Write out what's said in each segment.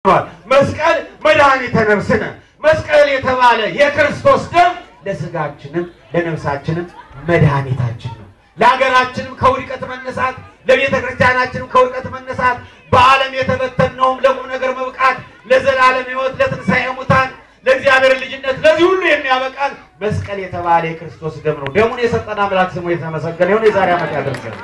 መስቀል መድኃኒተ ነፍስነ መስቀል የተባለ የክርስቶስ ደም ለስጋችንም ለነፍሳችንም መድኃኒታችን ነው። ለሀገራችንም ከውድቀት መነሳት፣ ለቤተ ክርስቲያናችንም ከውድቀት መነሳት፣ በዓለም የተበተነውም ለቁም ነገር መብቃት፣ ለዘላለም ሕይወት፣ ለትንሣኤ ሙታን፣ ለእግዚአብሔር ልጅነት፣ ለዚህ ሁሉ የሚያበቃን መስቀል የተባለ የክርስቶስ ደም ነው። ደሙን የሰጠን አምላክ ስሙ የተመሰገነ ይሁን። የዛሬ ዓመት ያደርሰን።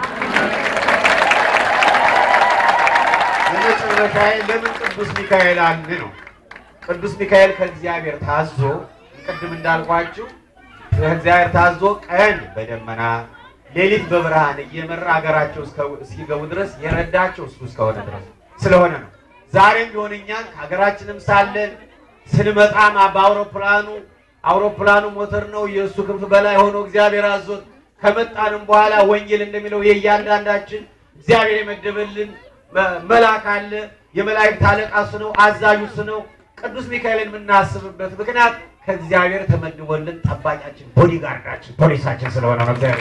የመጨረሻዬ ለምን ቅዱስ ሚካኤል አልን ነው። ቅዱስ ሚካኤል ከእግዚአብሔር ታዞ ቅድም እንዳልኳችሁ ከእግዚአብሔር ታዞ ቀን በደመና ሌሊት በብርሃን እየመራ ሀገራቸው እስኪገቡ ድረስ የረዳቸው እሱ እስከሆነ ድረስ ስለሆነ ነው። ዛሬም ቢሆን እኛን ከሀገራችንም ሳለን ስንመጣም በአውሮፕላኑ አውሮፕላኑ ሞተር ነው የእሱ ክንፍ በላይ ሆኖ እግዚአብሔር አዞት ከመጣንም በኋላ ወንጌል እንደሚለው የእያንዳንዳችን እግዚአብሔር የመደበልን መልአክ አለ። የመላእክት አለቃ እሱ ነው። አዛዡ እሱ ነው። ቅዱስ ሚካኤልን የምናስብበት ምክንያት ከእግዚአብሔር ተመድቦልን ጠባቂያችን፣ ቦዲጋርዳችን፣ ፖሊሳችን ስለሆነ ነው። እግዚአብሔር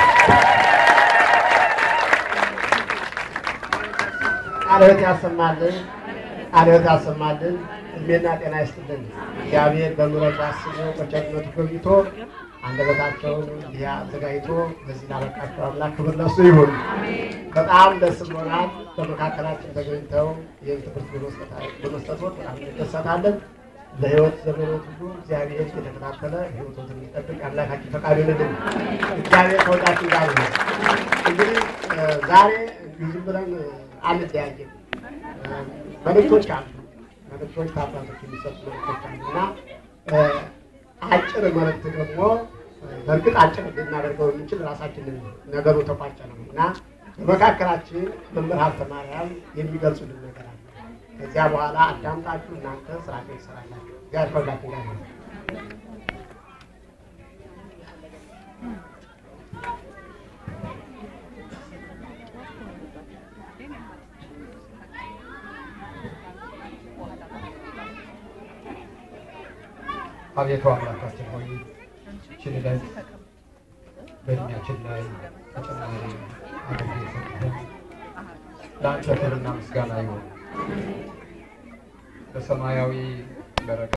ቃልዎት ያሰማልን፣ ቃልዎት ያሰማልን፣ እድሜና ጤና ይስጥልን። እግዚአብሔር በምሕረቱ አስቦ በቸርነቱ ገብቶ አንደበታቸውን እንዲህ አዘጋጅቶ በዚህ ላበቃቸው አምላክ ክብር ለእሱ ይሁን። በጣም ደስ ብሎናል። በመካከላችን ተገኝተው ይህን ትምህርት በመስጠቶት በጣም እንደሰታለን። ለሕይወት ዘመኖት ሁሉ እግዚአብሔር የተከታተለ ሕይወቶትን የሚጠብቅ አምላካችን ፈቃዱ ይሁንልን። እግዚአብሔር ከሁላችን ጋር ይሁን። እንግዲህ ዛሬ ዝም ብለን አንለያየም። መልእክቶች አሉ። መልእክቶች ከአባቶች የሚሰጡ መልእክቶች አሉ እና አጭር መልእክት ደግሞ በእርግጥ አጭር ልናደርገው የምንችል ራሳችንን ነገሩ ተቋጨ ነው እና በመካከላችን መምህር ሀብተ ማርያም የሚገልጹልን ነገር አለ። ከዚያ በኋላ አዳምጣችሁ እናንተ ስራችን ትሰራላችሁ። እግዚአብሔር ከሁላችን ጋር ነው። አቤቱ አምላካችን ሆይ ይህችን ዕለት በእድሜያችን ላይ ተጨማሪ አድርገህ የሰጠህን ለአንተ ክብርና ምስጋና ይሁን። በሰማያዊ በረከት